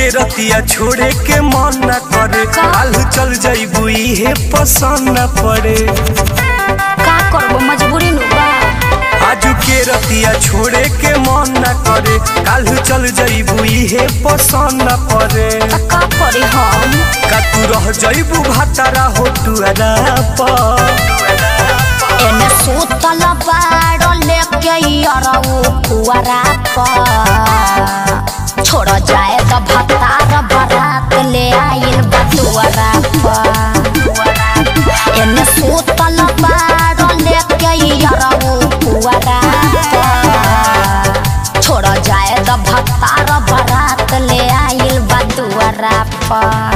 के रतिया छोड़े के मन न करे काल चल जाइबू इहे पसंद न पड़े का करबो मजबूरी नु बा आजू के रतिया छोड़े के मन न करे काल चल जाइबू इहे पसंद न पड़े त का करी हम का तू रह जाइबू भातारा हो टुअरा पर एने सुतल बाड़ो लेके अरऊ कुआरा पर छोड़ जाए त भतार बरात ले आइल बटुआरा पर एने सुतल बाड़ो लेके अरऊ कुआरा पर छोड़ जाए त भतार बरात ले आइल बटुआरा पर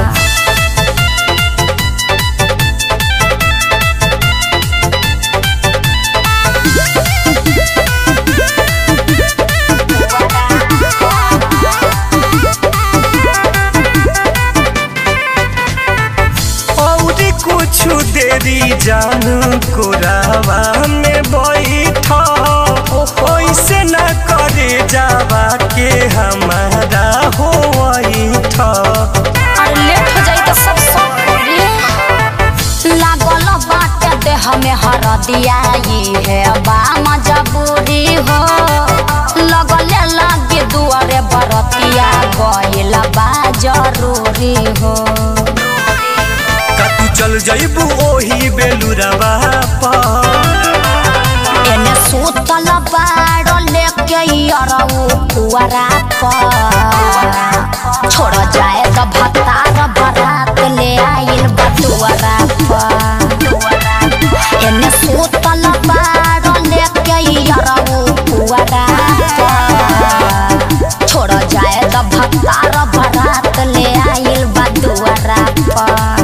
और कुछ देरी जानू कोरावा में बैठ ओइसे न करे जावा के हमारा हो बैठ अरे लेट हो जाई त सब सब करी लागल बाटे देह में हरदिया ई है बा मजबूरी हो लगले लागे दुआरे बरतिया गइल बा जरूरी हो का तू चल जाइबू ओही बेलुरवा पर एने सुतल बाड़ो लेके अरऊ कुआरा पर छोड़ जाए त भतार बरात ले आइल बटुआरा पर एने सुतल बाड़ो लेके अरऊ कुआरा पर छोड़ जाए त भतार बरात ले आइल बटुआरा पर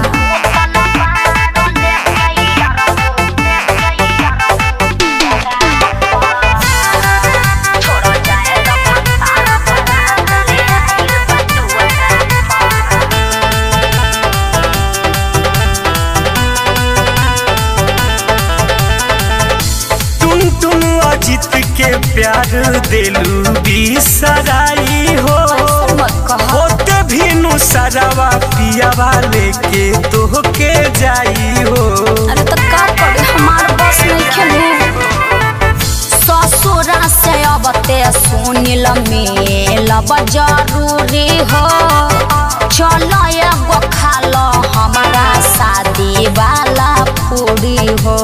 टुन टुन अजित के प्यार दिलू बिसराई हो मत कहा होते भी नु सरवा पियावा लेके तोहके जाई हो अरे तो का करी हमार बस नहीं खेलू ससुरा से अब ते सुनिल मेलब जरूरी हो चलो एगो खालो हमारा शादी वाला पूरी हो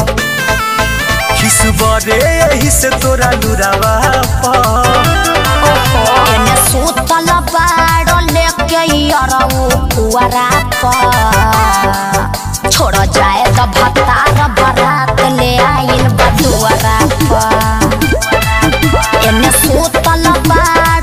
खिसबरे यही से तोरा लुरावा पर एने सुतल बाड़ो लेके अरऊ कुआरा पर छोड़ जाए त भतार बरात ले आइल बटुआरा पर एने सुतल बाड़ो